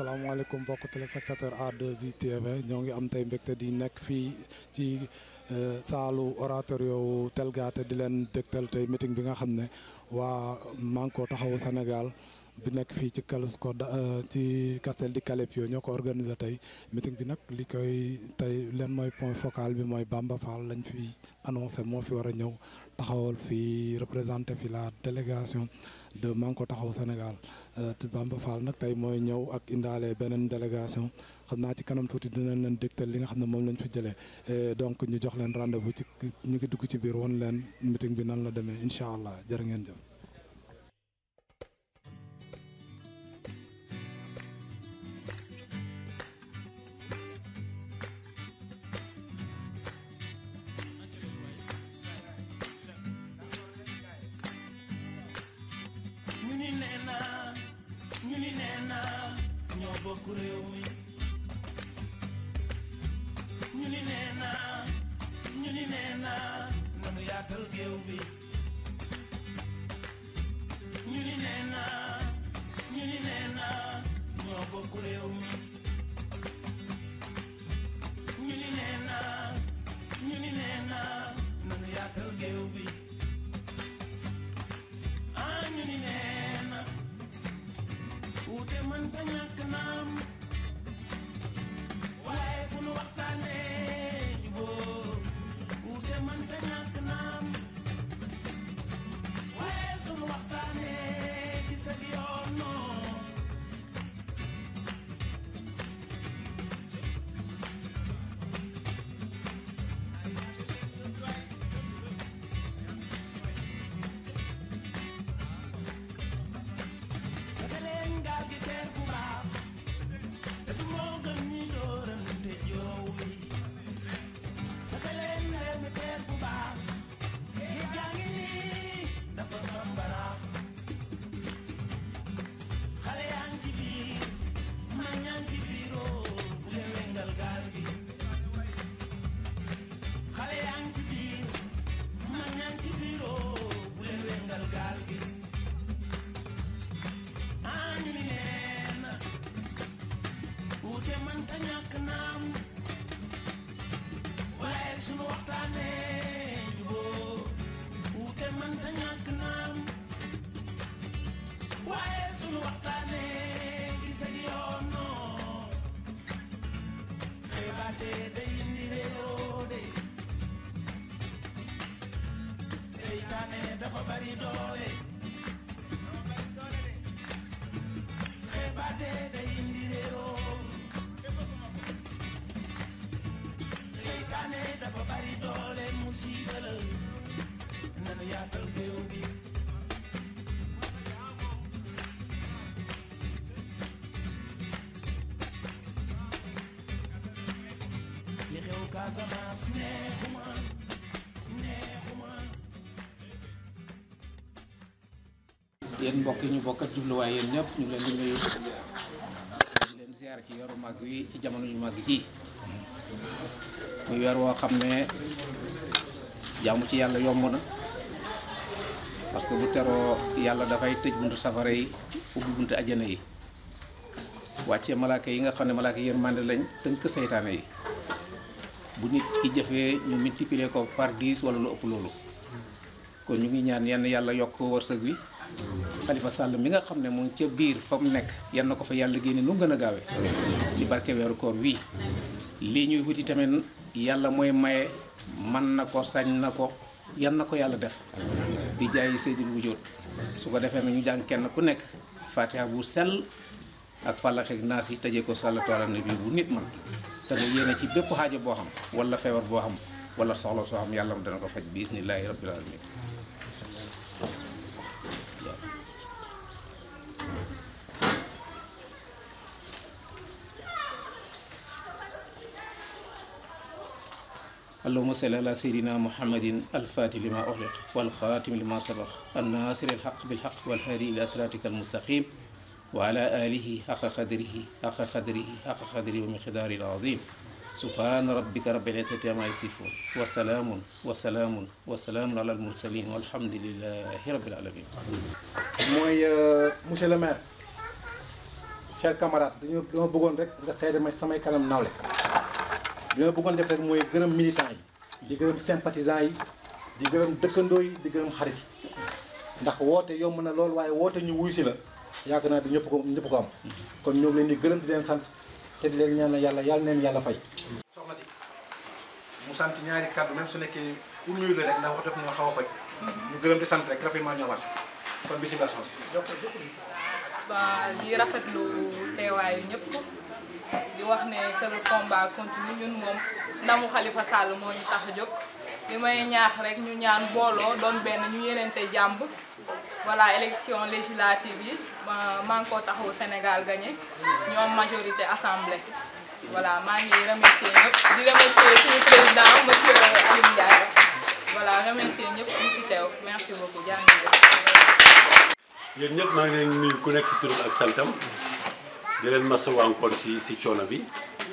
salaamaaleykum mbokk téléspectateur A2I TV ñoo ngi am tey mbégte di nekk fii ci saalu oratorio wu Telgate di leen dégtal tey meeting bi nga xam ne waa Manko Taxawu Sénégal bi nekk fii ci Calusco ci Castel di Calepio ñoo ko organisé tey meeting bi nag li koy tey leen mooy point focal bi mooy Bamba Fall lañ fi annoncé moo fi war a ñëw taxawal fii représenté fi la délégation de Manko Taxawu Sénégal Bamba Fall nag tey mooy ñëw ak indaale beneen délégation xam naa ci kanam tuuti dinañ leen dégtal li nga xam ne moom lañ fi jëlee donc ñu jox leen rendez-vous ci ñu ngi dugg ci biir won leen meeting bi nan la demee incha allah jërë ngeen jëf. ñu ni nee naa ñu ni nee naa ñoo bokk réew mi ñu ni nee naa ñu ni nee naa nanu yaatal géew bi ñu ni nee naa ñu ni nee naa ñoo bokk réew mi ñu ni nee naa ñu ni nee naa nanu yaatal géew bi ah ñu ni nee na wuute mënta ñàkk naam waaye fu nu waxtaanee jubóo wuute mënta ñàkk naam waaye sunu waxtaanee gis ak yoon noo fexe leen gaal gi teer fu baax te du moo gën ñi doorante joow yi fexe leen reer mi teer fu baax géej gaa ngi nii dafa sambaraax xale yaa ngi ci biir mag ñaa ngi ci biiroo bu leen wengal gaal gi xale yaa ngi ci biir mag ñaa ngi ci biiroo bu leen wengal gaal gi ah ñu ni nee na wuute mënta ñàkk naam waaye sunu waxtaanee jubóo wuute mënta ñàkk naam waaye sunu waxtaanee gis ak yoon noo xeebaate day indi réeroo de seytaane dafa bari doole xeebaate day indi réeroo seytaane dafa bari doole musiba la nanu yaatal géew bi li xew Casamance neexuma neexuma yéen mbokk yi ñu bokk ak jubluwaay yéen ñëpp ñu ngi leen di nuyu di leen ziar ci yoru màgg wi ci jamono yu màgg ji muy weer woo xam ne jaamu ci yàlla yomb na parce que bu teroo yàlla dafay tëj buntu safara yi ubbi buntu ajjana yi wàccee malaaka yi nga xam ne malaaka yi yërmande lañ tënk seytaane yi bu nit ki jëfee ñu multiplier ko par 10 wala lu ëpp loolu kon ñu ngi ñaan yenn yàlla yokk wërsëg wi Xalifa Sall mi nga xam ne mu ngi ca biir fa mu nekk yan na ko fa yàlla génne nu mu gën a gaawe ci barke weeru koor wii lii ñuy wuti tamit yàlla mooy maye man na ko sañ na ko yan na ko yàlla def di jaay seydil wujjóot su ko defee na ñu jàng kenn ku nekk fatiha bu sell ak fàllax ak naas yi tëjee ko sàllatu ala nabi bu nit man te nga yéene ci bépp xaajo boo xam wala feebar boo xam wala soxla soo xam yàlla dana ko faj bi isnillahi rabbil alamin اللهم صل على سيدنا محمد الفاتح لما أغلق والخاتم لما سبق الناصر الحق بالحق والهادي إلى صراطك المستقيم وعلى آله حق قدره حق قدره حق قدره ومقداره العظيم سبحان ربك رب العزة عما يصفون وسلام وسلام وسلام على المرسلين والحمد لله رب العالمين mooy monsieur le maire chers camarades dañoo dama bëggoon rek nga seede ma samay kanam nawle li ma bëggoon def rek mooy gërëm militants yi di gërëm sympathisants yi di gërëm dëkkandoo yi di gërëm xarit yi ndax woote yomb na lool waaye woote ñu wuy si la yaakaar naa bi ñëpp ko ñëpp ko am kon ñoo ngi leen di gërëm di leen sant te di leen ñaan yàlla yàlla neen yàlla fay soxna si mu sant ñaari kàddu même su nekkee pour nuyu la rek ndax wax def ñoo xaw a faj ñu gërëm di sant rek rapidement ñoo was kon bisimilah soxna si waa di rafetlu teewaayu ñëpp di wax ne que le combat continue ñun moom ndamu Khalifa Sall moo ñu tax a jóg li may ñaax rek ñu ñaan booloo doon benn ñu yenente jàmb voilà élection législative yi ma maa ngi koo taxawu Sénégal gagné ñoom majorité assemblée voilà maa ngi remercier ñëpp di remercier suñu président monsieur Aliou Ndiaye voilà remercier ñëpp ñu fi teew merci beaucoup jaa ngi jëf yéen ñëpp maa ngi leen nuyu ku nekk si turam ak santam di leen masawu encore si si coono bi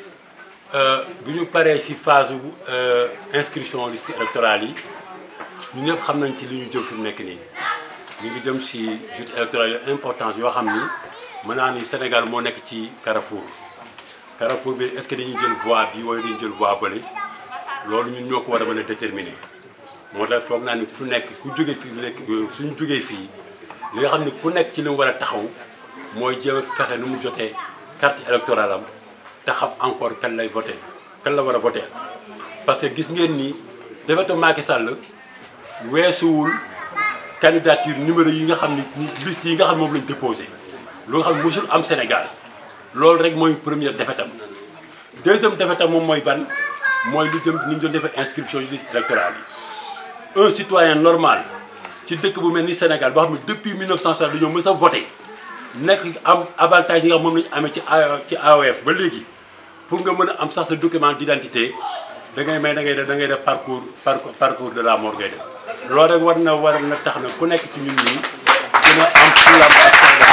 bu ñu paree si phase inscription liste électorale yi ñu ñëpp xam nañ ci li ñu jëm fi mu nekk nii ñu ngi jëm si joute électorale yu importance yoo xam ni mën naa ni Sénégal moo nekk ci carrefour carrefour bi est-ce que dañuy jël voie bi wala dañuy jël voie bële loolu ñun ñoo ko war a mën a déterminer moo tax foog naa ni ku nekk ku jóge fii nekk suñu jógee fii li nga xam ne ku nekk ci li mu war a taxaw mooy jéem a fexe nu mu jotee carte électorale am te xam encore kan lay voté kan la war a voté parce que gis ngeen ni defetu Macky Sall weesuwul candidature numéro yi nga xam ni liste yi nga xam moom lañ déposé lu nga xam ne mosul am Sénégal loolu rek mooy première defetam deuxième defetam moom mooy ban mooy lu jëm ni ñu doon defee inscription yi liste électorale yi un citoyen normal ci dëkk bu mel ni Sénégal boo xam ne depuis 1960 dañoo mës a voté nekk am avantage yi nga xam moom la ñu amee ci ci AOF ba léegi pour nga mën a am sax sa document d'identité da ngay may da ngay def da ngay def parcours parcours de la mort ngay def loolu rek war na war na tax na ku nekk ci ñun ñii gën a am fulam ak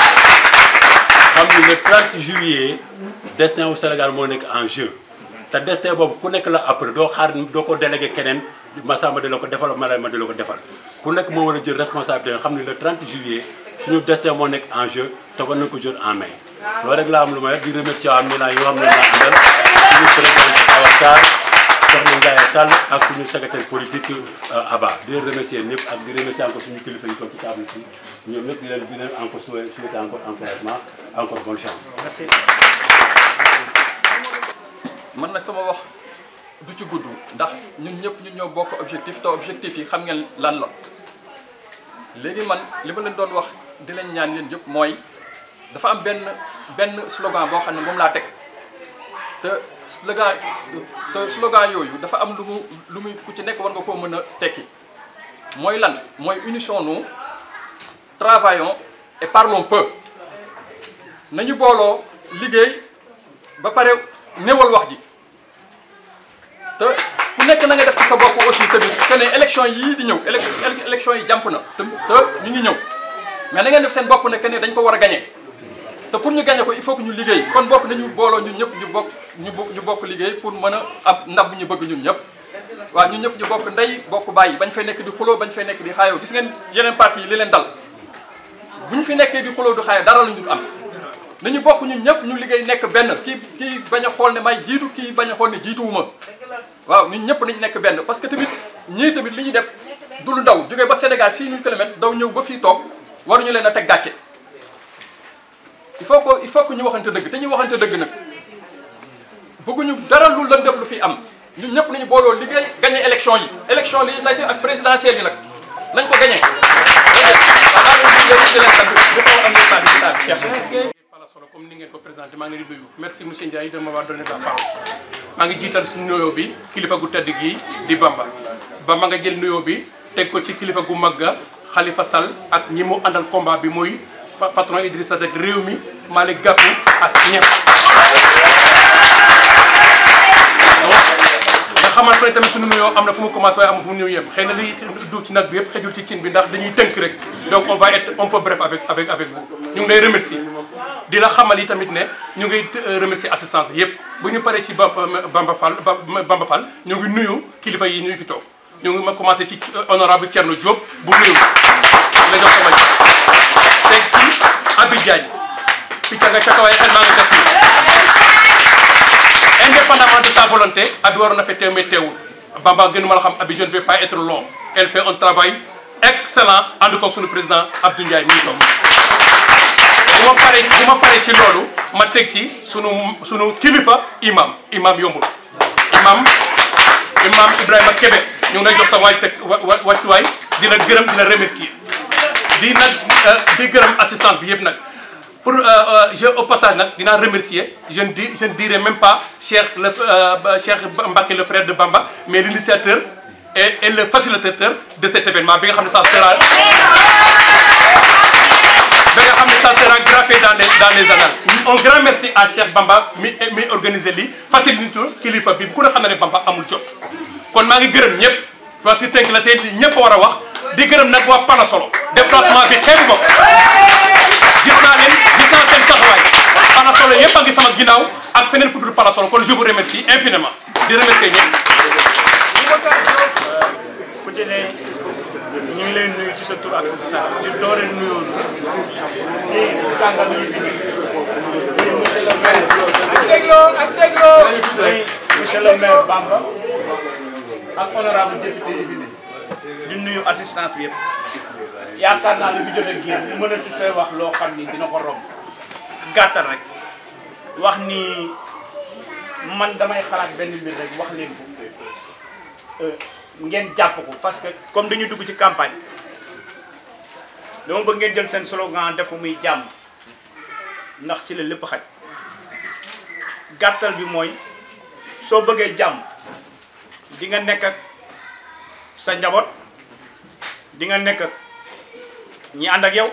xam ni le 30 juillet destin wu Sénégal moo nekk en jeu te destin boobu ku nekk la après doo xaar doo ko délégué keneen Massamba di la ko defal Marème di la ko defal ku nekk moo war a jël responsabilité nga xam ne le 30 juillet suñu destin moo nekk en jeu te war nañu ko jël en main loolu rek laa am lu may di remercier waa Milan yoo xam ne naa àndal suñu président Awa Sarr soxna Ndiaye Sall ak suñu secrétaire politique Aba di leen remercier ñëpp ak di remercier encore suñu kilifa yi toog ci table si ñoom ñëpp di leen di leen encore souhaiter souhaiter encore encouragement encore bonne chance. merci man nag sama wax du ci gudd ndax ñun ñëpp ñun ñoo bokk objectif te objectif yi xam ngeen lan la léegi man li ma leen doon wax di leen ñaan yéen yëpp mooy dafa am benn benn slogan boo xam ne moom laa teg te slogan te slogan yooyu dafa am lu mu lu muy ku ci nekk war nga koo mën a tekki mooy lan mooy unissons-nous travaillons et parlons peu nañu booloo liggéey ba pare néewal wax ji te ku nekk na nga def ci sa bopp aussi tamit que ne élection yii di ñëw élection yi jàmp na te te ñu ngi ñëw mais na ngeen def seen bopp ne que ne dañ ko war a gagné te pour ñu gagné ko il faut que ñu liggéey kon bokk nañu booloo ñun ñëpp ñu bokk ñu ñu bokk liggéey pour mën a am ndab bu ñu bëgg ñun ñëpp waaw ñun ñëpp ñu bokk ndey bokk bàyyi bañ fay nekk di xuloo bañ fay nekk di xaayoo gis ngeen yeneen parti yi li leen dal bu ñu fi nekkee di xuloo du xaayoo dara la ñu am nañu bokk ñun ñëpp ñu liggéey nekk benn kii kii bañ a xool ne may jiitu kii bañ a xool ne jiituwuma waaw ñun ñëpp nañu nekk benn parce que tamit ñii tamit li ñu def du lu ndaw jógee ba Sénégal 6000 kilomètres daw ñëw ba fii toog waruñu leen a teg gàcce il faut que il faut que ñu waxante dëgg te ñu waxante dëgg nag bëgguñu dara lu lëndëm lu fi am ñun ñëpp nañu booloo liggéey gagné élection yi élection législative ak présidentielle yi nag nañ ko gagné. wala solo comme ni ngeen ko présenté maa ngi leen di nuyu merci monsieur Ndiaye de m'avoir donné la parole maa ngi jiital suñu nuyoo bi kilifa gu tedd gi di Bamba Bamba nga jël nuyoo bi teg ko ci kilifa gu mag ga Khalifa Sall ak ñi mu àndal combat bi muy patron Idrissa Seck réew mi Malick Gakou ak ñëpp nga xamal ko ne tamit suñu nuyoo am na fu mu commencé waaye am fu mu ñëw yem xëy na liy du ci nag bi yëpp xëjul ci cin bi ndax dañuy tënk rek donc on va être un peu bref avec avec avec vous ñu ngi lay remercier di la xamal yi tamit ne ñu ngi remercier assistance yëpp bu ñu paree ci Bamba Fall Bamba Fall ñu ngi nuyu kilifa yi ñu fi toog ñu ngi ma commencé ci honorable Thierno Diop bu nuyu la jox sama teg ci Abi Diagne picca nga ca kaw ay xel maa nga ca suuf indépendamment de sa volonté abi waroon na fe teew mais teewul Bamba gënu ma la xam abi je ne vais pas être long elle fait un travail excellent ànd koog suñu président Abdou Ndiaye mi ngi toog bu ma paree bu ma paree ci loolu ma teg ci sunu sunu kilifa imam imam yombul imam imam Ibrahima Kébé ñu ngi lay jox sa waay teg wa wa wàccuwaay di la gërëm di la remercier di nag di gërëm assistante bi yëpp nag pour je au passage nag dinaa remercier je ne dis je ne dirai même pas Cheikh le Cheikh Mbacké le frère de Bamba mais l'initiateur et et le facilitateur de cet événement bi nga xam ne ça sera ba nga xam ne ça sera gravé dans les dans les annales un grand merci à Cheikh Bamba mi mi organisé lii facilité kilifa bi ku ne xam ne Bamba amul jot kon maa ngi gërëm ñëpp parce que tënk la tey ñëpp war a wax di gërëm nag waa Palasolo déplacement bi xeebu ma ko gis naa leen gis naa seen taxawaay Palasolo yëpp a ngi sama ginnaaw ak feneen fu dul Palasolo kon je vous remercie infiniment di remercier ñëpp. ku ci ne ñu ngi leen nuyu ci sa tur ak sa sant di doore nuyoo ci kàngam yi fi nii monsieur le maire ak dégloo ak dégloo monsieur le maire Bamba ak honorable député yi fi nii di nuyu assistance bi yëpp yaakaar naa li fi jot a génn ñu mënatu fee wax loo xam ni dina ko romb gàttal rek wax ni man damay xalaat benn mbir rek wax leen ko ngeen jàpp ko parce que comme dañu dugg ci campagne dama bëgg ngeen jël seen slogan def ko muy jàmm ndax si la lépp xaj gàttal bi mooy soo bëggee jàmm di nga nekk ak sa njaboot di nga nekk ak ñi ànd ak yow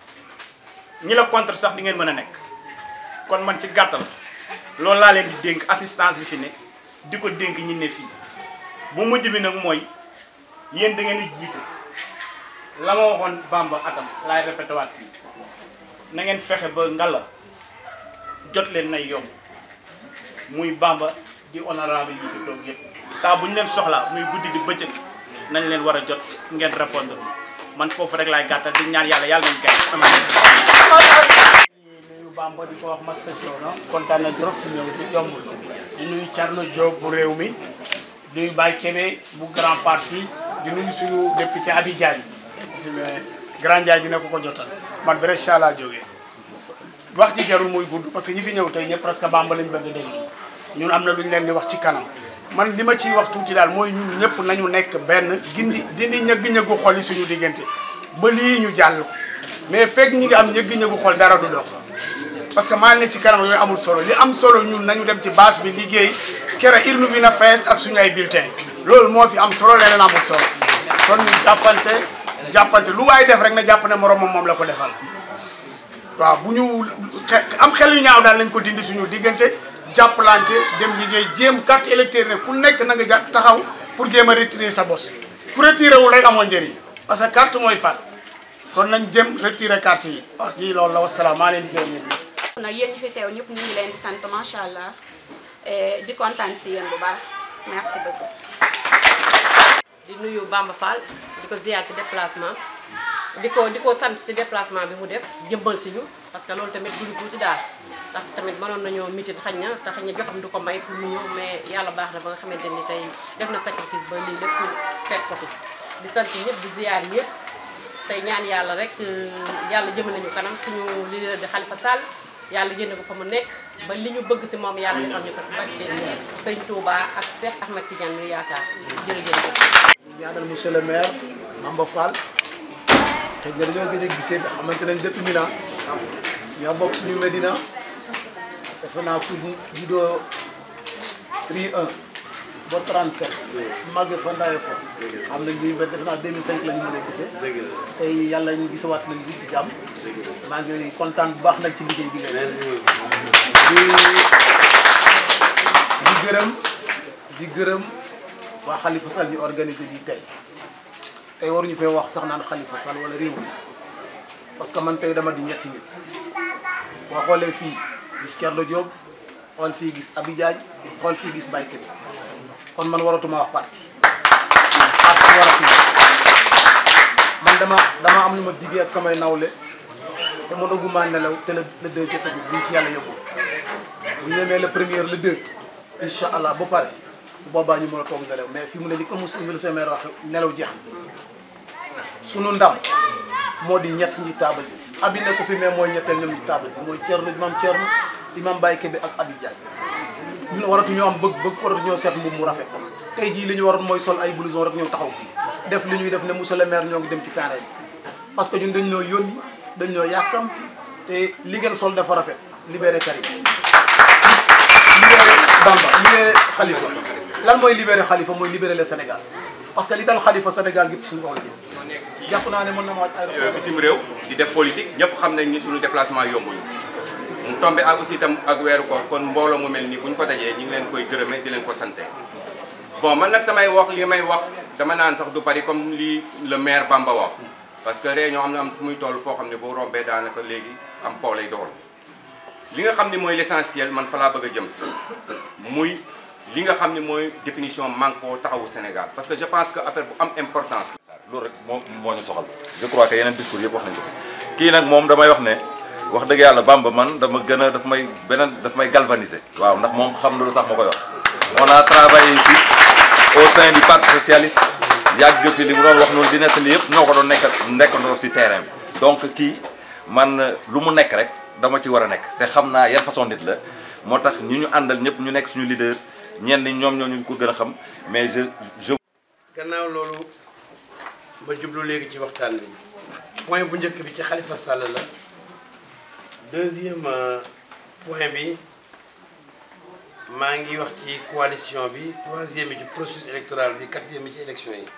ñi la contre sax di ngeen mën a nekk kon man ci gàttal loolu laa leen di dénk assistance bi fi ne di ko dénk ñi ne fii bu mujj bi nag mooy yéen da ngeen di jiitu la ma waxoon Bamba atam laay répété waat fii na ngeen fexe ba ngala jot leen nay yomb muy Bamba di honorable yi fi toog yëpp saa bu ñu leen soxlaa muy guddi di bëccëg nañ leen war a jot ngeen répondre man foofu rek laay gàttal di ñaan yàlla yàlla nañ gay nuyu Bamba di ko wax Massa Thiono kontaan nañ trop ci ñëw di yombul di nuyu Thierno Diop bu réew mi di nuyu Baye Kébé bu grand parti di nuyu suñu député Abi Diagne mais grand Diagne dina ko ko jotal man Brescia laa jógee wax ci jarul muy gudd parce que ñi fi ñëw tey ñëpp presque Bamba lañ bëgg a déglu ñun am na lu ñu leen di wax ci kanam man li ma ciy wax tuuti daal mooy ñun ñëpp nañu nekk benn gindi dindi ñëgg-ñëggu xol yi suñu diggante ba lii ñu jàll ko mais fekk ñi ngi am ñëgg-ñëggu xol dara du dox parce que maa ne ci kanam yooyu amul solo li am solo ñun nañu dem ci base bi liggéey kere irnu bi na fees ak suñu ay bulletin loolu moo fi am solo leneen amul solo kon ñu jàppante jàppante lu waay def rek na jàpp ne moromam moom la ko defal waaw bu ñu am xel yu ñaaw daal nañ ko dindi suñu diggante jàppalante dem liggéey jéem carte électeur ne ku nekk na nga ja taxaw pour jéem a retirer sa bos ku retiré wul rek amoo njëriñ parce que carte mooy fat kon nañ jëm retirer carte yi wax ji loolu la wasalaam maa leen di gërëm yéen nag yéen ñi fi teew ñëpp ñu ngi leen di sant macha allah di kontaan si yéen bu baax merci beaucoup. di nuyu Bamba Fall di ko ziyaar ci déplacement di ko di ko sant si déplacement bi mu def jëmbal si ñu parce que loolu tamit duñu tuuti daal ndax tamit mënoon nañoo mitit xañ na te xañ na jotam du ko may pour mu ñëw mais yàlla baax na ba nga xamante ni tey def na sacrifice ba lii lépp fekk ko fi di sant ñëpp di ziyaar ñëpp tey ñaan yàlla rek yàlla jëmale ñu kanam suñu leader di Khalifa Sall yàlla génne ko fa mu nekk ba li ñu bëgg si moom yàlla defal ñu ko barke sëñ Touba ak Cheikh Ahmed Tidiane ñu yaakaar jërëjëf. ñaanal monsieur le maire Bamba Fall xëy na dañoo gën a gisee bi xamante nañ depuis Milan ñoo bokk suñu Medina defe naa ku juddoo Rue 1 ba 37 màgge fa ndaye fa xam nañ ñuy defe naa 2005 la ñu mën a gisee tey yàlla ñu gisawaat nañ bi ci jàmm maa ngi kontaan bu baax nag ci liggéey bi ngay def di di gërëm di gërëm waa Khalifa Sall ñu organisé lii tey tey waruñu fee wax sax naan Khalifa Sall wala réew mi parce que man tey dama di ñetti nit boo xoolee fii gis Thierno Diop xool fii gis Abi Diagne xool fii gis Baye Kébé kon man waratuma wax parti parti waratuma man dama dama am lu ma diggee ak samay nawle te mënaguma nelaw te le le deux jot bi buñ ci yàlla yóbbu bu ñu demee le premier le deux incha allah ba pare bu boobaa ñu mën a toog nelaw mais fi mu ne ni comme monsieur le maire wax nelaw jeex sunu ndam moo di ñett ñi taabal bi abi ne ko fi mais mooy ñetteel ñoom ñi taabal bi mooy Thierno imam Thierno imam Baye Kébé ak Abi Diagne ñun waratu ñoo am bëgg bëgg waratu ñoo seet mbubb mu rafet tey jii li ñu waroon mooy sol ay blouson rek ñëw taxaw fii def li ñuy def ne monsieur le maire ñoo ngi dem ci terrain bi parce que ñun dañ ñoo yónni dañ ñoo yàkkamti te li ngeen sol dafa rafet libéré Karim libéré Bamba libéré Khalifa lan mooy libéré Khalifa mooy libéré le Sénégal parce que li dal Khalifa Sénégal gépp suñu kaw la jëm jàpp naa ne mën na ma wàcc ay bitim réew di def politique ñëpp xam nañ ni suñu déplacement yombuñu mu tombé ak aussi itam ak weeru koor kon mbooloo mu mel ni bu ñu ko dajee ñu ngi leen koy gërëmee di leen ko sante bon man nag samay wax li may wax dama naan sax du bari comme li le maire Bamba wax parce que réunion am na am fu muy toll foo xam ne boo rombee daanaka léegi am po lay dool li nga xam ne mooy l'essentiel man fa laa bëgg a jëm si muy li nga xam ne mooy définition manko taxawu Sénégal parce que je pense que affaire bu am importance la loolu rek moo moo ñu soxal je crois que yeneen discours yëpp wax nañu ko kii nag moom damay wax ne wax dëgg yàlla Bamba man dama gën a daf may beneen daf may galvaniser waaw ndax moom xam na lu tax ma koy wax on a travaillé ici au sein du parti socialiste yàgg fi li mu doon wax noonu di nettali yëpp ñoo ko doon nekk nekkandoo si terrain bi donc kii man lu mu nekk rek dama ci war a nekk te xam naa yan façon nit la moo tax ñi ñu àndal ñëpp ñu nekk suñu leader ñenn ñi ñoom ñoo ñu ko gën a xam mais je je gannaaw loolu ma jublu léegi ci waxtaan bi point bu njëkk bi ci Khalifa Sall la deuxième point bi maa ngi wax ci coalition bi troisième bi ci processus électoral bi quatrième bi ci élection yi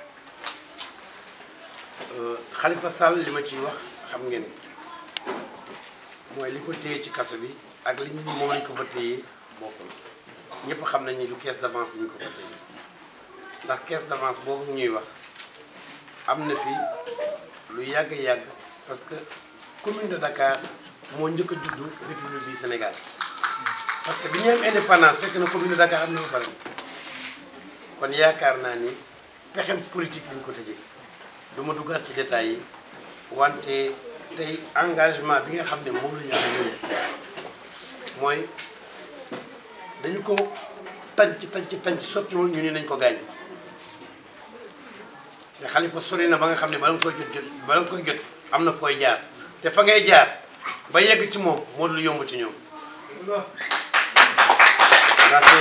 Khalifa Sall li ma ciy wax xam ngeen mooy li ko téye ci kaso bi ak li ñu ni moom lañ ko fa téye bokkul ñëpp xam nañ ni du caisse d'avance lañ ko fa téye ndax caisse d'avance boobu ñuy wax am na fi lu yàgg yàgg parce que commune de Dakar moo njëkk a juddu république du Sénégal parce que bi ñu am indépendance fekk na commune de Dakar am na ba pare kon yaakaar naa ni pexem politique lañ ko tëjee du ma duggaat ci détails yi wante tey engagement bi nga xam ne moom la ñu am ñun mooy dañu ko tànc tànc tànc sottiwul ñu ni nañ ko gaañ te Khalifa sori na ba nga xam ne bala nga koy jot jot bala nga koy jot am na fooy jaar te fa ngay jaar ba yegg ci moom moo lu yomb ci ñoom ndaxte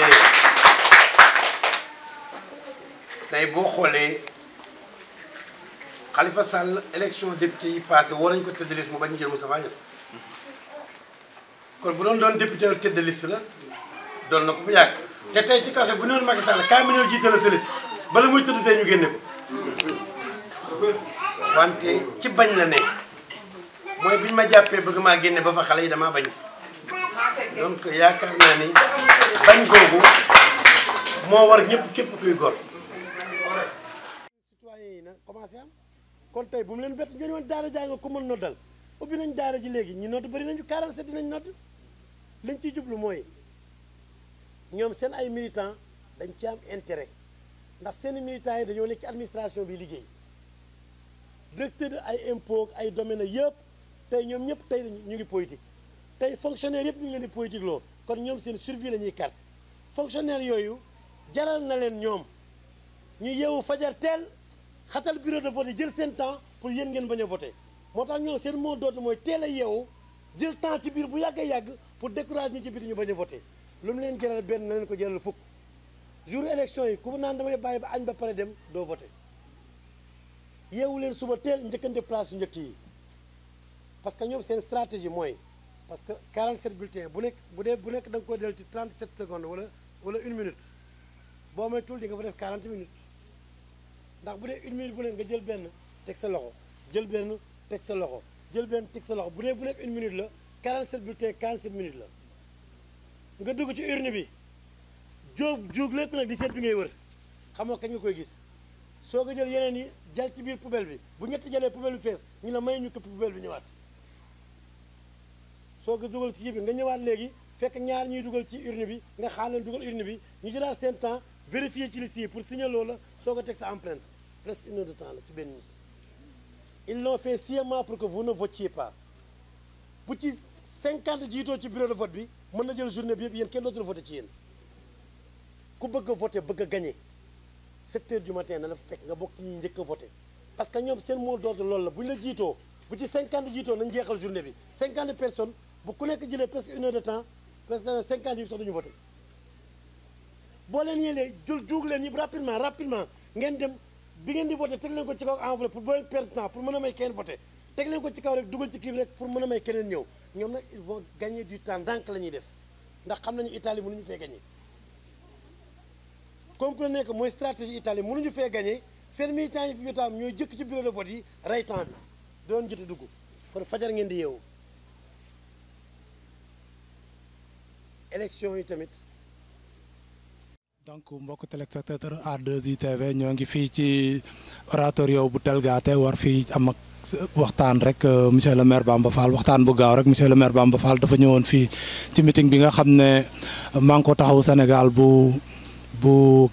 tey boo xoolee Khalifa Sall élection député yi passé woo nañ ko tête de liste mu bañ jël Moustapha Niasse kon bu doon doon député tête de liste la doon na ko bu yàgg te tey ci kaso bu noonu Macky Sall kaay ma ñëw jiite la sa liste bala muy tëdd tey ñu génne ko wante ci bañ la ne mooy biñ ma jàppee bëgg maa génne ba fa xale yi damaa bañ donc yaakaar naa ni bañ googu moo war ñëpp képp kuy gor citoyen yi na commencé am kon tey bu mu leen bett ngeen woon daara jaa nga ko mën noddal ubbi nañ daara ji léegi ñi nodd bëri nañu 47 dinañ nodd liñ ciy jublu mooy ñoom seen ay militants dañ ci am intérêt ndax seen militants yi dañoo nekk ci administration bi liggéey directeur ay impôts ay domaines yëpp tey ñoom ñëpp tey ñu ngi politique tey fonctionnaire yëpp ñu ngi leen di politique loo kon ñoom seen survie la ñuy kar fonctionnaire yooyu jaral na leen ñoom ñu yeewu fajar teel xatal bureau de vote yi jël seen temps pour yéen ngeen bañ a voté moo tax ñoom seen mot d'ordre mooy teel a yeewu jël temps ci biir bu yàgg a yàgg pour décourager ñi ci biti ñu bañ a voté lu mu leen jaral benn na leen ko jaral fukk jour élection yi ku naan damay bàyyi ba añ ba pare dem doo voté yeewu leen suba teel njëkkante place yu njëkk yi parce que ñoom seen stratégie mooy parce que 47 bulletins bu nekk bu dee bu nekk da nga koy del ci 37 secondes wala wala une minute boo may tul di nga fa def 40 minutes ndax bu dee une minute bu nekk nga jël benn teg sa loxo jël benn teg sa loxo jël benn teg sa loxo bu dee bu nekk une minute la 47 bulletins 47 minutes la nga dugg ci urne bi jóob jóog lépp nag di seet bi ngay wër xam nga kañ nga koy gis soo ko jël yeneen yi jal ci biir poubelle bi bu ñetti jëlee poubelle bi fees ñu ne may ñu këpp poubelle bi ñëwaat soo ko dugal ci kii bi nga ñëwaat léegi fekk ñaar ñuy dugal ci urne bi nga xaar leen dugal urne bi ñu jëlaat seen temps vérifier ci liste yi pour signaler loola soo ko teg sa empreinte presque une heure de temps la ci benn nit ils l'ont fait sciemment pour que vous ne votiez pas bu ci 50 jiitoo ci bureau de vote bi mën na jël journée bi yëpp yéen kenn dootul voté ci yéen ku bëgg a voté bëgg a gagné 7 heures du matin na la fekk nga bokk ci ñi njëkk a voté parce que ñoom seen mot d'ordre loolu la bu ñu la jiitoo bu ci 50 jiitoo nañ jeexal journée bi 50 personnes bu ku nekk jëlee presque une heure de temps presque 50 yi sax duñu voté boo leen yélee jul juug leen ñëpp rapidement rapidement ngeen dem bi ngeen di voté teg leen ko ci kaw enveloppe pour boo leen perdre temps pour mën a may kenn voté teg leen ko ci kaw rek dugal ci kii bi rek pour mën a may keneen ñëw ñoom nag ils vont gagner du temps ndànk la ñuy def ndax xam nañu Italie mënuñu fee gagné comprenez que mooy stratégie Italie mënuñu fee gagné seen militants yi fi jotaam ñooy jëkk ci bureau de vote yi rey temps bi doon jot a dugg kon fajar ngeen di yeewu élection yi tamit donc mbokk téléspectateur A2I TV ñoo ngi fii ci oratorio bu Telgaate war fii am ak waxtaan rek monsieur le maire Bamba Fall waxtaan bu gaaw rek monsieur le maire Bamba Fall dafa ñëwoon fii ci meeting bi nga xam ne Manko Taxawu Sénégal bu bu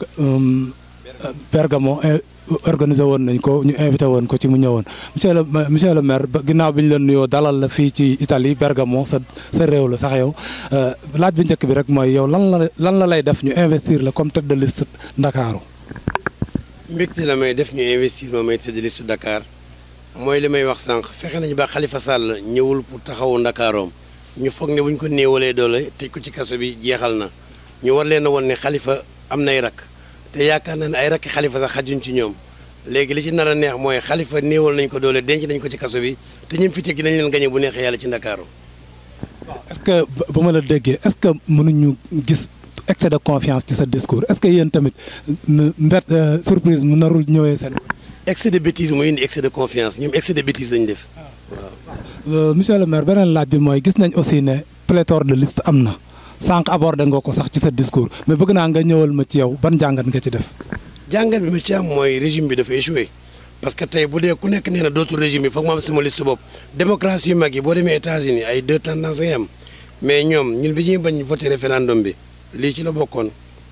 Bergamo organisé woon nañ ko ñu invité woon ko ci mu ñëwoon monsieur le monsieur le maire ginnaaw bi ñu leen nuyoo dalal la fii ci Italie Bergamo sa sa réew la sax yow laaj bu njëkk bi rek mooy yow lan la lan la lay def ñu investir la comme tête de liste Ndakaaru mbégte la may def ñu investir ma may tête de liste Dakar mooy li may wax sànq fexe nañu ba Khalifa Sall ñëwul pour taxawu Ndakaaroom ñu foog ne bu ñu ko néewalee doole tëj ko ci kaso bi jeexal na ñu war leen a woon ne Khalifa am nay rakk te yaakaar naa ne ay rakki Khalifa sax xajuñ ci ñoom léegi li ci nar a neex mooy Khalifa néewal nañ ko doole denc nañ ko ci kaso bi te ñim fi teg dinañ leen gañe bu neexee yàlla ci Ndakaaru est-ce que ba ma la déggee est-ce que mënuñu gis excès de confiance ci sa discours est-ce que yéen tamit mbet surprise mu narul ñëwee seen. excès de bêtise mooy indi excès de confiance ñoom excès de bêtise lañ def waaw. monsieur le maire beneen laaj bi mooy gis nañ aussi ne pléthore de liste am na sànq abordé nga ko sax ci sa discours mais bëgg naa nga ñëwal ma ci yow ban jàngat nga ci def. jàngat bi ma ci am mooy régime bi dafa échoué parce que tey bu dee ku nekk nee na dootul régime bi foog ma am sama liste bopp démocratie yu mag yi boo demee États-Unis ay deux tendances ngay am mais ñoom ñun bi ñuy bañ voté référendum bi lii ci la bokkoon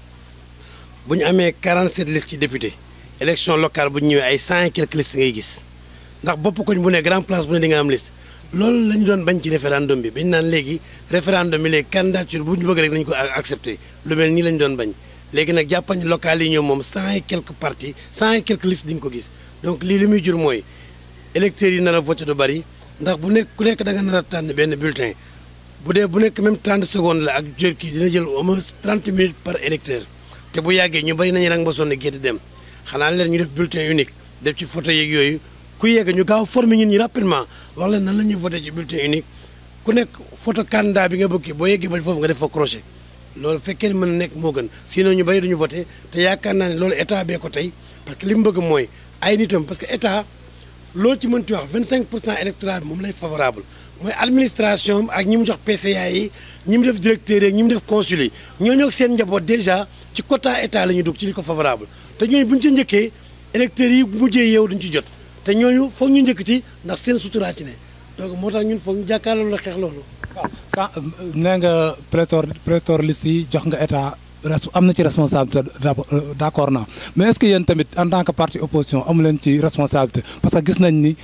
bu ñu amee 47 listes ci député élection locale bu ñu ñëwee ay cent et quelques listes ngay gis ndax bopp koñ bu ne grand place bu ne di nga am liste loolu la ñu doon bañ ci référendum bi bañ naan léegi référendum bi léegi candidature bu ñu bëgg rek nañu ko accepté lu mel nii la ñu doon bañ léegi nag jàppal ni local yi ñoom moom cent et quelques partis cent et quelques listes di nga ko gis donc lii li muy jur mooy électeurs yi nar a voté du bari ndax bu nekk ku nekk da nga nar a tànn benn bulletin bu dee bu nekk même 30 secondes la ak jër kii dina jël au moins 30 minutes par électeur te bu yàggee ñu bari nañu rang ba sonn gétt dem xanaa leen ñu def bulletin unique def ci photo yeeg yooyu ku yegg ñu gaaw former ñun ñi rapidement wax leen nan la ñuy voté ci bulletin unique ku nekk photo candidat bi nga bëgg boo yeggee ba foofu nga def fa crochet loolu fekkee ne mën na nekk moo gën sinon ñu bari duñu voté te yaakaar naa ne loolu état bee ko tey parce que li mu bëgg mooy ay nitam parce que état loo ci mënti wax 25 pour cent électorat bi moom lay favorable mooy administration ak ñi mu jox PCA yi ñi mu def directeur yi ñi mu def consul yi ñooñu ak seen njaboot déjà ci quota état la ñu dugg ci li ko favorable te ñooñu bu ñu ci njëkkee électeurs yi mujjee yeewu duñ ci jot te ñooñu foog ñu njëkk ci ndax seen suturaa ci ne donc moo tax ñun foog ñu jàkkaarloo la xeex loolu. waaw sa nee nga pléthore pléthore liste yi jox nga état am na ci responsabilité d'accord naa mais est-ce que yéen tamit en tant que parti opposition amu leen ci responsabilité parce que gis nañ ni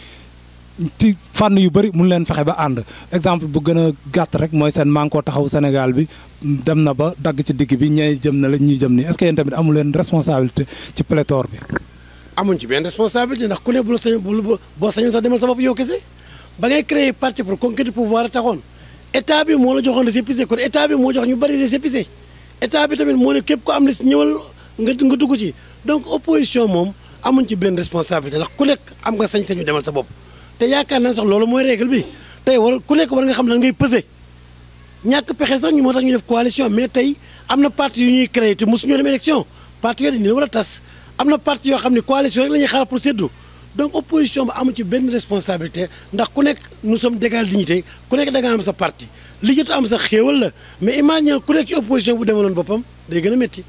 ci fànn yu bëri mun leen fexe ba ànd exemple bu gën a gàtt rek mooy seen Manko Taxawu Sénégal bi dem na ba dagg ci digg bi ñay jëm na la ñuy jëm nii est-ce que yéen tamit amu leen responsabilité ci pléthore bi. amuñ ci benn responsabilité ndax ku ne bu la sañ boo sañoon sax demal sa bopp yow kese ba ngay créer parti pour conquérir pouvoir a taxoon état bi moo la joxoon récépissé kon état bi moo jox ñu bëri récépissé état bi tamit moo ne képp ko am liste ñëwal nga nga dugg ci donc opposition moom amuñ ci benn responsabilité ndax ku nekk am nga sañ-sañu demal sa bopp te yaakaar naa sax loolu mooy règle bi tey war ku nekk war nga xam lan ngay peser ñàkk pexe sax ñu moo tax ñu def coalition mais tey am na parti yu ñuy créé te mosu ñoo dem élection parti yooyu dañu leen war a tas am na parti yoo xam ne coalition rek la ñuy xaar pour séddu donc opposition ba amu ci benn responsabilité ndax ku nekk nous sommes d'égale dignité ku nekk da nga am sa parti li jot am sa xéewal la mais imagine ku nekk ci opposition bu demaloon boppam day gën a métti.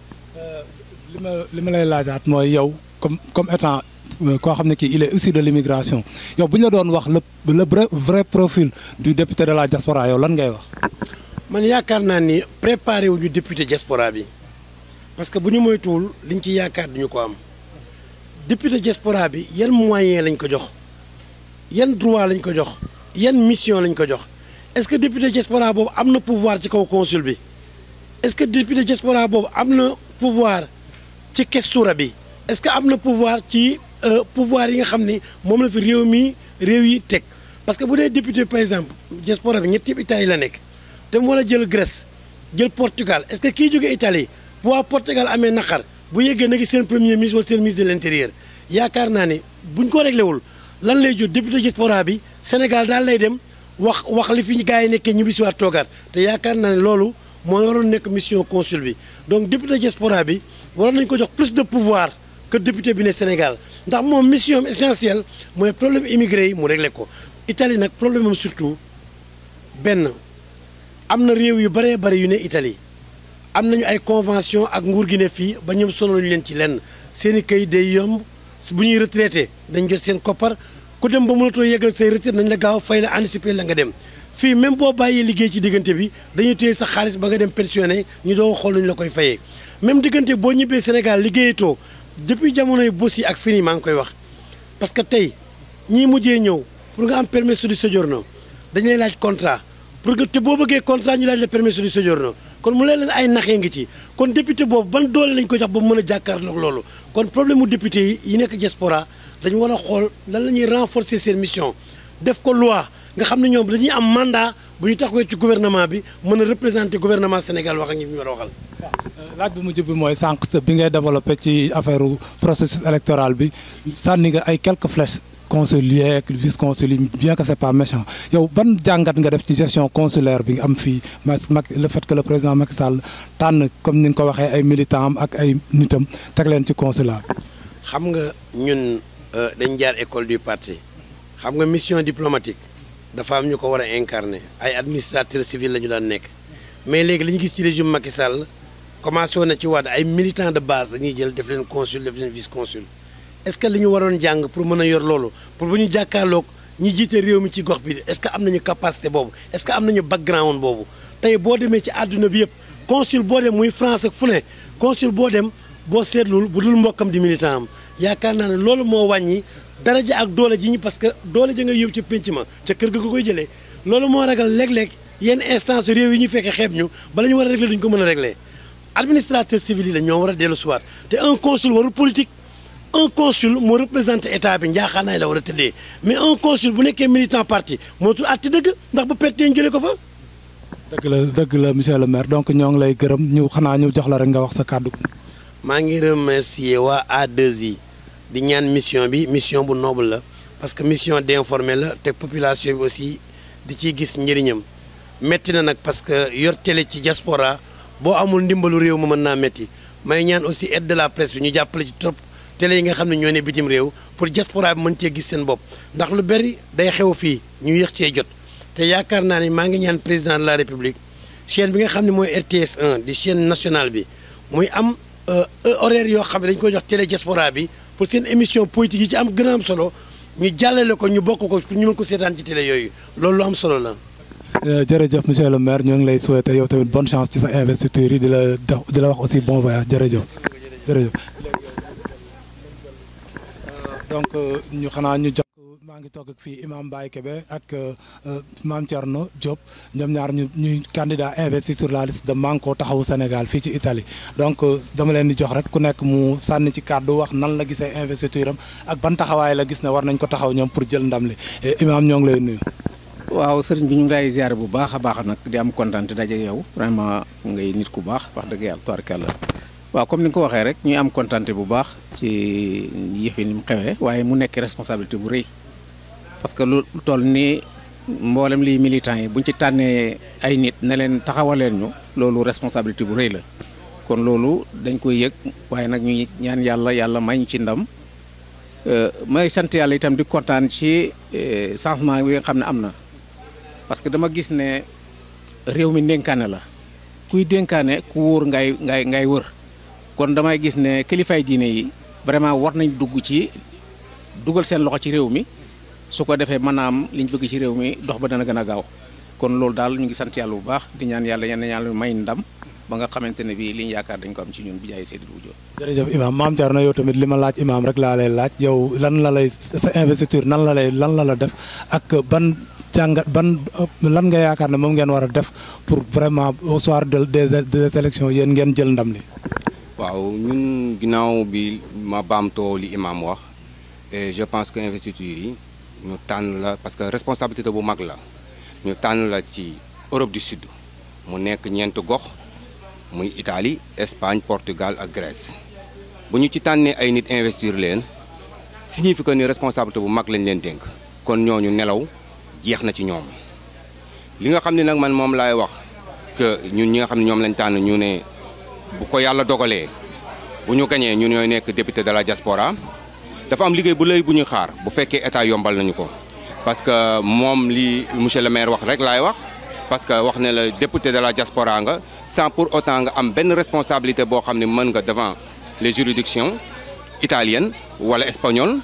li ma li ma lay laajaat mooy yow comme comme étant koo xam ne kii il est issu de l'immigration yow bu ñu la doon wax le le vrai profil du député de la diaspora yow lan ngay wax. man yaakaar naa ni préparé wu ñu député diaspora bi parce que bu ñu moytuwul liñ ci yaakaar duñu ko am député diaspora bi yan moyen lañ ko jox yan droit lañ ko jox yan mission lañ ko jox est-ce que député diaspora boobu am na pouvoir ci kaw consul bi est-ce que député diaspora boobu am na pouvoir ci questura bi est-ce que am na pouvoir ci pouvoir yi nga xam ni moom la fi réew mi réew yi teg parce que bu dee député par exemple diaspora bi ñetti Italie la nekk te mu war a jël Grèce jël Portugal est-ce que kii jóge Italie bu waa Portugal amee naqar bu yeggee na ngi seen premier ministre wala seen ministre de l'intérieur yaakaar naa ne buñ ko réglé wul lan lay jur député diaspora bi Sénégal daal lay dem wax wax li fi gars yi nekkee ñu bisi waat toogaat te yaakaar naa ne loolu moo waroon nekk mission consul bi donc député diaspora bi waroon nañ ko jox plus de pouvoir que député bi ne Sénégal ndax moom mission am essentielle mooy problème immigré yi mu réglé ko Italie nag problème am surtout benn am na réew yu bëree bëri yu ne Italie am nañu ay convention ak nguur gi ne fii ba ñoom sonaluñu leen ci lenn seen i kayit day yomb bu ñuy retraité dañ jot seen koppar ku dem ba mënatoo yeggal say retraite nañ la gaaw fay la anticiper la nga dem fii même boo bàyyee liggéey ci diggante bi dañuy téye sa xaalis ba nga dem pensionné ñu doo xool nañu la koy fayee même diggante boo ñibbee Sénégal liggéeyatoo depuis jamonoy bos yi ak fini maa ngi koy wax parce que tey ñii mujjee ñëw pour nga am permesso di soggiorno dañu lay laaj contrat pour que te boo bëggee contrat ñu laaj la permesso di soggiorno kon mu leen leen ay naxee ngi ci kon député boobu ban doole lañ ko jox ba mu mën a jàkkaarloog loolu kon problème mu député yi yi nekk diaspora dañu war a xool lan la ñuy renforcer seen mission def ko loi nga xam ne ñoom dañuy am mandat bu ñu taxawee ci gouvernement bi mën a représenter gouvernement Sénégal wax ak ñi ñu war a waxal. laaj bi mujj bi mooy sànq sa bi ngay développé ci affaire processus électoral bi sànni nga ay quelques flèches consulaires ak vice consulaire bien que c'est pas méchant yow ban jàngat nga def ci gestion consulaire bi nga am fii Macky le fait que le président Macky Sall tànn comme ni nga ko waxee ay militants am ak ay nitam teg leen ci consulat xam nga ñun dañ jaar école du parti xam nga mission diplomatique dafa am ñu ko war a incarner ay administrateurs civils la ñu daan nekk mais léegi li ñu gis ci régime Macky Sall commencé woon na ci waat ay militants de base dañuy jël def leen consul def leen vice consul est-ce que li ñu waroon jàng pour mën a yor loolu pour bu ñu jàkkaarloog ñi jiite réew mi ci gox bi est-ce que am nañu capacité boobu est-ce que am nañu background boobu tey boo demee ci àdduna bi yëpp consul boo dem muy France ak fu ne consul boo dem boo seetlul bu dul mbokkam di militant am yaakaar naa ne loolu moo wàññi daraja ak doole ji ñu parce que doole ja nga yóbbu ci pénc ma ca kër ga nga koy jëlee loolu moo ragal léeg-léeg yenn instance réew yi ñu fekkee xeeb ñu bala ñu war a régler duñ ko mën a régler administrateur civil yi la ñoo war a dellu siwaat te un consul warul politique un consul moo représenté état bi njaaxaanaay la war a tëddee mais un consul bu nekkee militant parti mootul àtti dëgg ndax bu pertee ñu jëlee ko fa. dëgg la dëgg la monsieur le maire donc ñoo ngi lay gërëm ñu xanaa ñu jox la rek nga wax sa kàddu. maa ngi remercier waa A2I di ñaan mission bi mission bu noble la parce que mission d'informer la te population bi aussi di ciy gis njëriñam métti na nag parce que yor télé ci diaspora boo amul ndimbalu réew ma mën naa métti may ñaan aussi aide de la presse bi ñu jàppale ci trop télé yi nga xam ne ñoo ne bitim réew pour diaspora bi mën cee gis seen bopp ndax lu bari day xew fii ñu yéex cee jot te yaakaar naa ne maa ngi ñaan président de la république chaîne bi nga xam ne mooy RTS 1 di chaîne nationale bi muy am horaire yoo xam ne dañ koy jox télé diaspora bi pour seen émission politique yi ci am gën a am solo ñu jàllale ko ñu bokk ko pour ñu mën ko seetaan ci télé yooyu loolu lu am solo la. jërëjëf monsieur le maire ñoo ngi lay souhaiter yow tamit bonne chance ci sa investiture yi di la di la wax aussi bon voyage jërëjëf jërëjëf. donc ñu xanaa ñu jox maa ngi toog ak fii imam Baye Kébé ak Mame Thierno Diop ñoom ñaar ñu ñuy candidat investi sur la liste de Manko taxawu Sénégal fii ci Italie donc dama leen di jox rek ku nekk mu sànni ci kàddu wax nan la gisee investiture am ak ban taxawaay la gis ne war nañ ko taxaw ñoom pour jël ndam li imam ñoo ngi lay nuyu. waaw sëriñ bi ñu ngi lay ziare bu baax a baax nag di am kontaan te daje yow vraiment ngay nit ku baax wax dëgg yàlla tubaarkàlla waaw comme ni nga ko waxee rek ñuy am kontaan bu baax ci yëf yi ni mu xewee waaye mu nekk responsabilité bu rëy parce que lu toll ni mboolem lii militants yi buñ ci tànnee ay nit ne leen taxawaleen ñu loolu responsabilité bu rëy la kon loolu dañ koy yëg waaye nag ñuy ñaan yàlla yàlla may ñu ci ndam may sant yàlla itam di kontaan ci changement bi nga xam ne am na parce que dama gis ne réew mi ndénkaane la kuy dénkaane ku wóor ngay ngay ngay wër kon damay gis ne kilifay diine yi vraiment war nañ dugg ci dugal seen loxo ci réew mi su ko defee mën a am liñ bëgg ci réew mi dox ba dana gën a gaaw kon loolu daal ñu ngi sant yàlla bu baax di ñaan yàlla yenn yàlla may ndam ba nga xamante ne bii liñ yaakaar dañ ko am ci ñun bi jaay Seydou Wujjo jërëjëf imam Mame Thierno yow tamit li ma laaj imam rek laa lay laaj yow lan la lay sa investiture nan la lay lan la la def ak ban jàngat ban lan nga yaakaar ne moom ngeen war a def pour vraiment au soir de des des élections yéen ngeen jël ndam li. waaw ñun ginnaaw bi ma baamtoo li imam wax et je pense que investiture yi ñu tànn la parce que responsabilité bu mag la ñu tànn la ci Europe du Sud mu nekk ñeent gox muy Italie Espagne Portugal ak Grèce bu ñu ci tànnee ay nit investir leen signifie que ni responsabilité bu mag lañ leen dénk kon ñooñu nelaw jeex na ci ñoom li nga xam ne nag man moom laay wax que ñun ñi nga xam ne ñoom lañ tànn ñu ne bu ko yàlla dogalee bu ñu gañee ñun ñooy nekk député de la diaspora dafa am liggéey bu lay bu ñu xaar bu fekkee état yombal nañu ko parce que moom li monsieur le maire wax rek laay wax parce que wax ne la député de la diaspora nga sans pour autant nga am benn responsabilité boo xam ne mën nga devant les juridictions italiennes wala espagnoles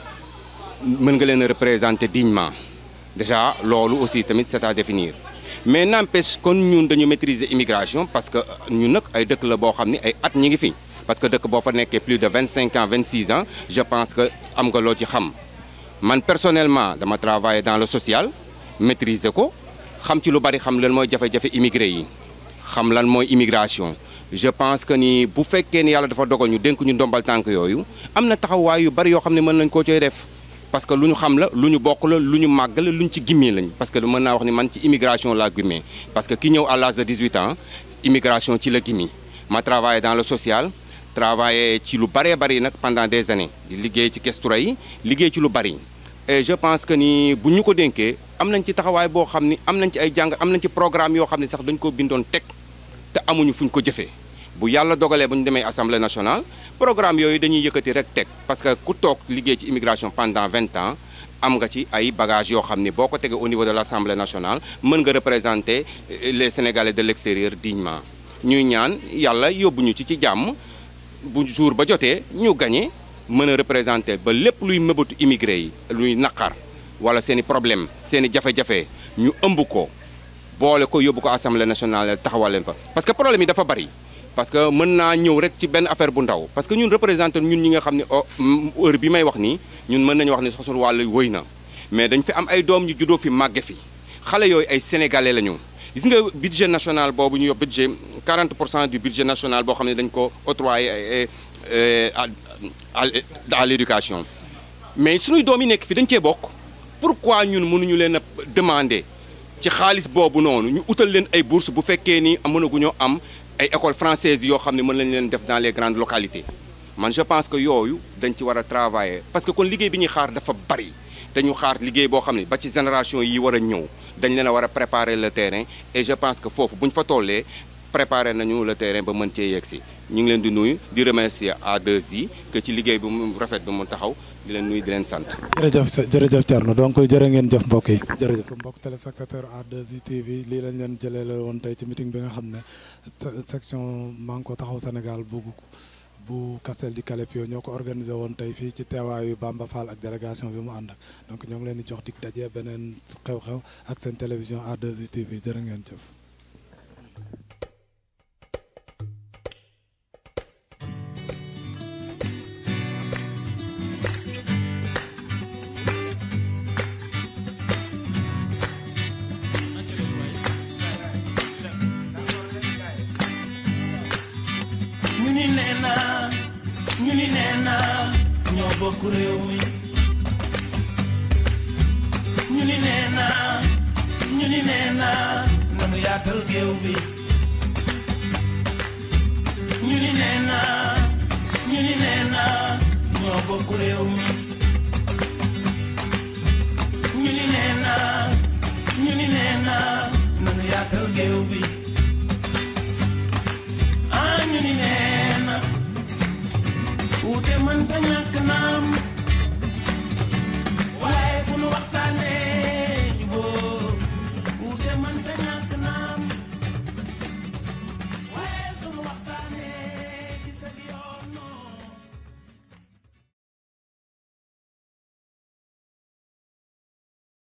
mën nga leen a représenter dignement déjà loolu aussi tamit c'est à définir mais n'empêche kon ñun dañu maîtriser immigration parce que ñun nag ay dëkk la boo xam ni ay at ñi ngi fi parce que dëkk boo fa nekkee plus de 25 ans 26 ans je pense que am nga loo ci xam man personnellement dama travailler dans le social maîtriser ko xam ci lu bari xam lan mooy jafe-jafe immigré yi xam lan mooy immigration je pense que ni bu fekkee ni yàlla dafa dogal ñu dénk ñu ndombal tànk yooyu am na taxawaay yu bari yoo xam ne mën nañ koo cooy def parce que lu ñu xam la lu ñu bokk la lu ñu màgg la lu ñu ci gimmee lañ parce que mën naa wax ni man ci immigration laa gimmee parce que ki ñëw à l'âge de 18 ans immigration ci la gimmi ma travaillé dans le social travaillé ci lu bëree bëri nag pendant des années di liggéey ci kestura yi liggéey ci lu bëri et je pense que ni bu ñu ko dénkee am nañ ci taxawaay boo xam ni am nañ ci ay jàng am nañ ci programme yoo xam ne sax dañ ko bindoon teg te amuñu fuñ ko jëfee bu yàlla dogalee bu ñu demee assemblée nationale programme yooyu dañuy yëkkati rek teg parce que ku toog liggéey ci immigration pendant vingt ans am nga ci ay bagages yoo xam ni boo ko tegee au niveau de l'assemblée nationale mën nga représenter les sénégalais de l'extérieur dignement ñuy ñaan yàlla yóbbuñu ci ci jàmm bu jour ba jotee ñu gagné mën a représenter ba lépp luy mëbatu immigré yi luy naqar wala seen i problème seen i jafe-jafe ñu ëmb ko boole ko yóbbu ko assemblée nationale taxawal leen fa parce que problème yi dafa bari parce que mën naa ñëw rek ci benn affaire bu ndaw parce que ñun représenté ñun ñi nga xam ne heure bi may wax nii ñun mën nañu wax ni sosul wàllu wëy na mais dañ fi am ay doom ñu juddoo fi màgge fi xale yooyu ay sénégalais la ñu gis nga budget national boobu ñu yor budget 40 pour cent du budget national boo xam ne dañ ko octroyé à l'éducation mais suñuy doom yi nekk fi dañ cee bokk pourquoi ñun mënuñu leen a demander ci xaalis boobu noonu ñu utal leen ay bourses bu fekkee ni mënaguñoo am ay écoles françaises yoo xam ne mën nañ leen def dans les grandes localités man je pense que yooyu dañ ci war a travailler parce que kon liggéey bi ñuy xaar dafa bari dañu xaar liggéey boo xam ne ba ci génération yi war a ñëw dañ leen a war a préparer le terrain et je pense que foofu bu ñu fa tollee préparer nañu le terrain ba mën cee yegg si ñu ngi leen di nuyu di remercier A2I que ci liggéey bi mu rafet bi mu taxaw di leen nuyu di leen sant. jërëjëf jërëjëf Thierno donc jërë ngeen jëf mbokk yi jërëjëf mbokk téléspectateur A2I TV lii lañ leen jëlee la woon tey ci meeting bi nga xam ne section Manko Taxawu Sénégal bu bu Castel di Calepio ñoo ko organisé woon tey fii ci teewaayu Bamba Fall ak délégation bi mu ànd ak donc ñoo ngi leen di jox dig daje beneen xew-xew ak seen télévision A2I TV jërë ngeen jëf. ñu ni nee naa ñu ni nee naa ñoo bokk réew mi ñu ni nee naa ñu ni nee naa nanu yaatal géew bi ñu ni nee naa ñu ni nee naa ñoo bokk réew mi ñu ni nee naa ñu ni nee naa nanu yaatal géew bi ah ñu ni nee na wuute mënta ñàkk naam waaye fu nu waxtaanee